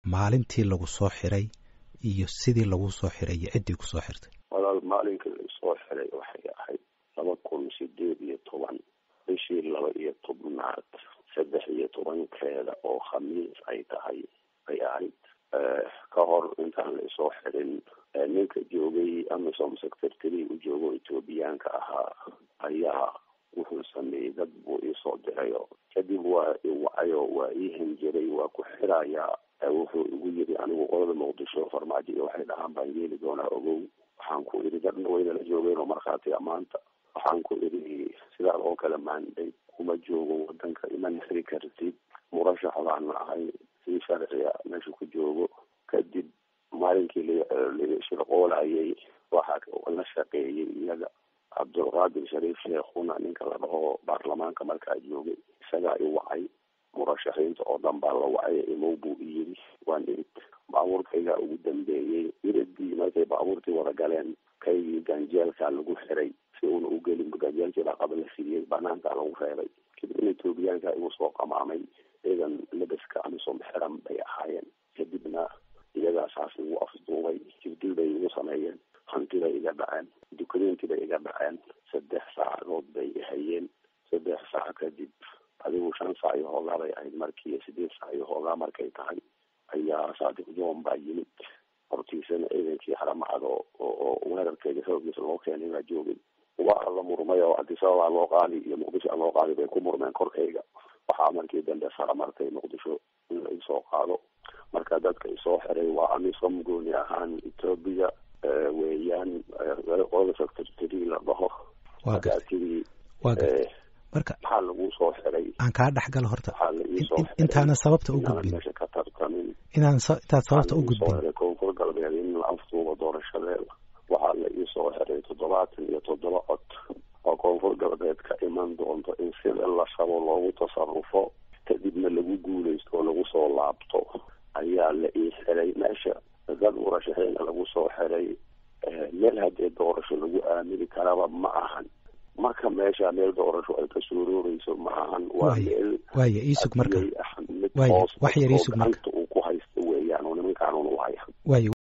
maalintii lagu soo xiray iyo sidii lagu soo xiray iyo ciddii kusoo xirtay walaal maalinkii laisoo xiray waxay ahayd laba kun sideed iyo toban bishii laba iyo tobnaad saddex iyo tobankeeda oo khamiis ay tahay ay ahayd ka hor intaan la isoo xirin ninka joogay amisom secretary u joogo ethoobiyaanka ahaa ayaa wuxuu sameeyey dad buu iisoo dirayo kadib waa iwacayo waa ii hanjiray waa ku xirayaa wuxuu igu yiri anigu qolada muqdisho farmaajo iyo waxay dhahaan baan yeeli doonaa ogow waxaan ku idhi dadna waynala joogeen oo markhaati amaanta waxaan ku idhi sidaad oo kale maanday kuma joogo wadanka iman xiri kartid murashax baana ahay si sharciga meesha ku joogo kadib maalinkii lashirqoolayay waxaa la shaqeeyey iyaga cabdulqaadir shariif sheekhuna ninka la dhaho baarlamaanka markaa joogay isagaa i wacay murashaxiinta oo dhan baa la wacay imow buu iyiri waan irid baabuurkaygaa ugu dambeeyey iridii markay baabuurtii wada galeen kaygii ganjeelkaa lagu xiray si uuna u gelin ganjeelkii baa qaba la siiyey banaankaa lagu reebay kadibna etoobiyaanka igu soo qamaamay ciidan labaska amisom xiran bay ahaayeen kadibna iyagaa saas igu afduubay jibdil bay igu sameeyeen hanti bay iga dhaceen dukumeenti bay iga dhaceen saddex saacadood bay hayeen saddex saac kadib adigu shan saac iyo hoogaa bay ahayd markii sideed saac iyo hoogaa markay tahay ayaa saadiq john baa yimid hortiisana ciidankii haramacad oo oo weerarkeeda xoogiisa loo keenay baa joogay waa la murmay oo adisababaa loo qaadi iyo muqdisho loo qaadi bay ku murmeen korkayga waxaa markii dambe sara martay muqdisho in la isoo qaado marka dadka isoo xiray waa amisom gooni ahaan etoobiya weeyaan qolada secretary la dhaho markaatidii marka maxaa lagu soo xiray aan kaa dhex galo horta waxaa la iisoo xiray intaana sababta u gudbin meesha ka tartamin inaan intaad sababta u waxaa la iisoo gudbin xiray koonfur galbeed in la afduubo doorashadeeda waxaa la iisoo xiray toddobaatan iyo toddoba cod oo koonfur galbeed ka iman doonto in sida la rabo loogu tasarufo kadibna lagu guuleysto oo lagu soo laabto ayaa la ii xiray meesha dad murashaxiina lagu soo xiray meel haddee doorasho lagu aamini karaba ma ahan marka meesha meel doorasho ay ka suurooreyso ma ahan waa Waayo. meel waaya iisug marka hadiyey ah mid Waayo, hoos wax yar oo iisug marka. gacanta uu ku haysto weeyaan oo nimankaan un u haya waaya